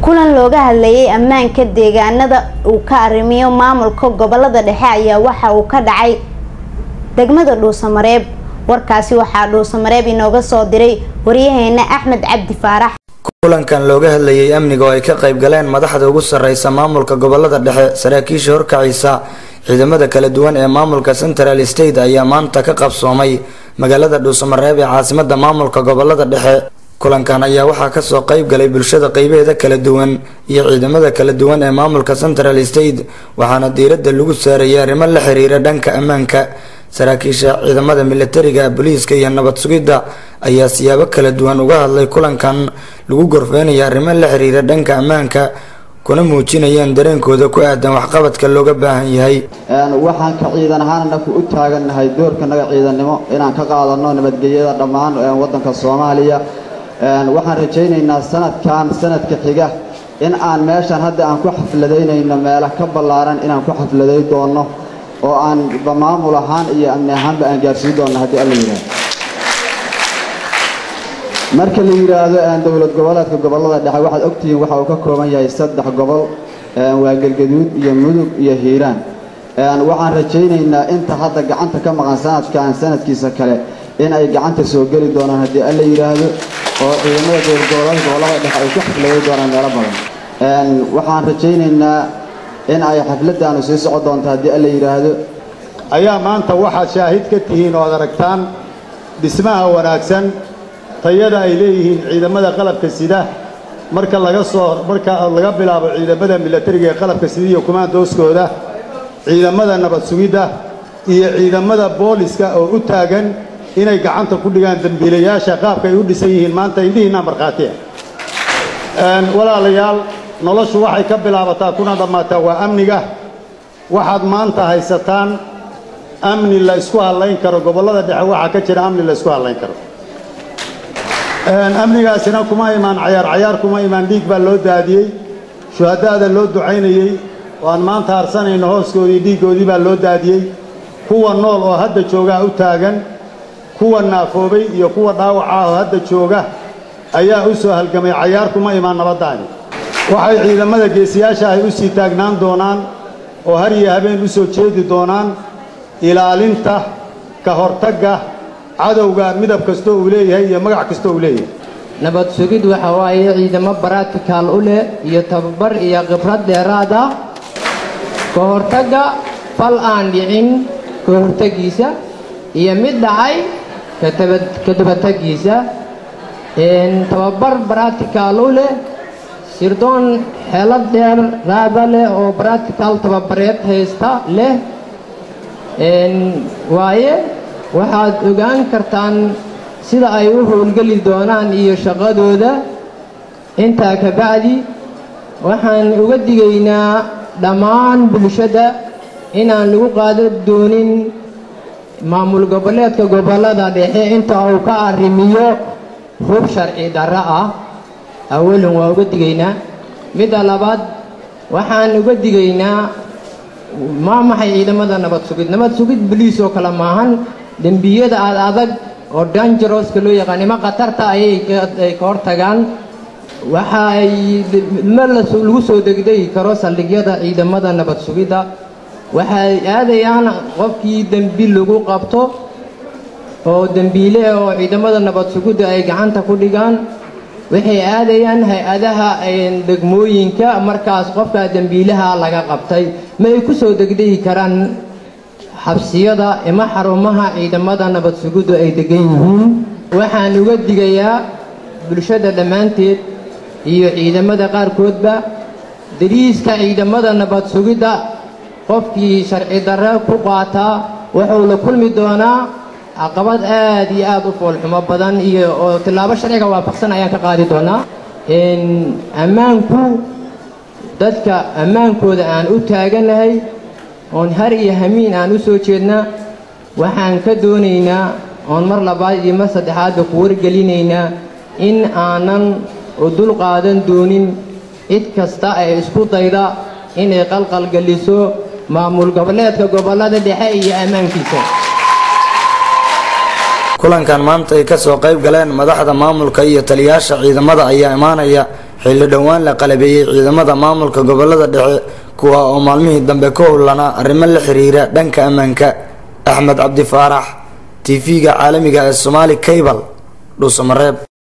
kulan looga hadlayay ammaanka deegaanada uu ka arrimiyo maamulka gobolada dhexe ayaa waxa uu ka dhacay degmada dhuusamareeb warkaasi waxaa dhuusamareeb inooga soo diray waryaheena axmed cabdi faarax kulankan looga hadlayay amniga oo ay ka qayb galeen madaxda ugu sarreysa maamulka gobolada dhexe saraakiisha horkacaysa ciidamada kala duwan ee maamulka central state ayaa maanta ka qabsoomay magaalada dhuusamareeb ee caasimada maamulka gobolada dhexe kulankan ayaa waxaa kasoo qayb galay bulshada qeybaheeda kala duwan iyo ciidamada kala duwan ee maamulka central state waxaana diiradda lagu saarayay arrimo la xiriira dhanka ammaanka saraakiisha ciidamada militariga booliiska iyo nabad sugidda ayaa siyaabo kala duwan uga hadlay kulankan lagu gorfeynaya arrimo la xiriira dhanka ammaanka kuna muujinayeen dareenkooda ku aadan waxqabadka looga baahan yahay waxaan ka ciidan ahaan anaku u taagannahay doorkanaga ciidannimo inaan ka qaadano nabadgelyada dhammaan waddanka soomaaliya waxaan rajaynaynaa sanadkan sanadka xiga in aan meeshan hadda aan ku xafladaynayno meelo ka ballaaran inaan ku xafladay doonno oo aan maamul ahaan iyo amni ahaanba aan gaarsiin doonno haddii alla yidhaahdo marka la yidhaahdo dowlad goboleedka gobollada dhexe waxaad ogtihiin waxa uu ka kooban yahay saddex gobol waa galgaduud iyo mudug iyo hiiraan waxaan rajaynaynaa inta hadda gacanta ka maqan sanadkan sanadkiisa kale in ay gacanta soo geli doonaan haddii alla yidhaahdo oo ciidamada dowlad goboleedka gobollada dhexe ay ku xafladay doonaan meelo badan waxaan rajaynaynaa in ay xafladdaanu sii socon doonto haddii alla yidhaahdo ayaa maanta waxaad shaahid ka tihiin oo ad aragtaan dhismaha wanaagsan tayada ay leeyihiin ciidamada qalabka sida marka laga soo marka laga bilaabo ciidamada milatariga ee qalabka sida iyo kumaandooskooda ciidamada nabad sugidda iyo ciidamada booliska oo u taagan inay gacanta ku dhigaan dembiilayaasha qaabka ay u dhisan yihiin maanta indhihiinaa markhaatiya walaalayaal noloshu waxay ka bilaabataa kuna dhammaataa waa amniga waxaad maanta haysataan amni la isku hadlayn karo gobollada dhexe waxaa ka jira amni la isku hadlayn karo amnigaasina kuma imaan cayaar cayaar kuma imaan dhiig baa loo daadiyey shuhadaada loo ducaynayey oo aan maanta harsanayno hooskoodii dhiiggoodii baa loo daadiyey kuwa nool oo hadda joogaa u taagan kuwa naafoobay iyo kuwa dhaawaca ah oo hadda jooga ayaa u soo halgamay cayaar kuma imaan nabaddaani waxay ciidamada geesiyaasha ay u sii taagnaan doonaan oo har iyo habeen u soo jeedi doonaan ilaalinta ka hortagga cadowga midab kastoo uu leeyahay iyo magac kastoo uu leeyahay nabad sugid waxa waaye ciidamo baratical u leh iyo tababar iyo khibrad dheeraad ah ka hortagga fal aan dhicin ka hortaggiisa iyo mid dhacay ka dabataggiisa tababar baratical u leh sirdoon xeelad dheer raada leh oo baratical tababareed haysta leh waaye waxaad ogaan kartaan sida ay u howlgeli doonaan iyo shaqadooda intaa ka bacdi waxaan uga digaynaa dhammaan bulshada inaan lagu qaadan doonin maamul goboleedka gobollada dhexe inta uu ka arrimiyo hub sharci darro ah awalun waa uga digaynaa midda labaad waxaan uga digaynaa maa maxay ciidamada nabad sugid nabad sugid boliis oo kale maahan dembiyada aad adag oo dangeroska loo yaqaan ima khatarta ayay ka hortagaan waxa ay ma lagu soo degdegi karo saldhigyada ciidamada nabad sugidda waxay aadayaan qofkii dembi lagu qabto oo dembiile oo ciidamada nabad sugidda ay gacanta ku dhigaan waxay aadayaan hay-adaha degmooyinka markaas qofka dembiilaha laga qabtay ma ay ku soo degdegi karaan xabsiyada ima xarumaha ciidamada nabad sugiddu ay degan yihiin waxaan uga digayaa bulshada dhammaanteed iyo ciidamada qaarkoodba dariiska ciidamada nabad sugidda qofkii sharci darre ku qaataa wuxuu la kulmi doonaa caqabad aad iyo aad u foolxumo badan iyo oo tillaabo sharciga waafaqsan ayaan ka qaadi doonaa ammaanku dadka ammaankooda aan u taaganahay oon har iyo hamiin aan u soo jeedna waxaan ka doonaynaa oon mar labaad iyo mar saddexaadba ku wargelinaynaa in aanan u dul qaadan doonin cid kasta ee isku dayda inay qalqalgeliso maamul goboleedka gobollada dhexe iyo ammaankiisa kulankan maanta ay kasoo qayb galeen madaxda maamulka iyo taliyaasha ciidamada ayaa imaanaya xilli dhowaan la qalabeeyey ciidamada maamulka gobolada dhexe kuwa oo maalmihii dambe ka howlanaa arrimo la xiriira dhanka ammaanka axmed cabdi faarax tv-ga caalamiga ee somaali cable dhuusamareeb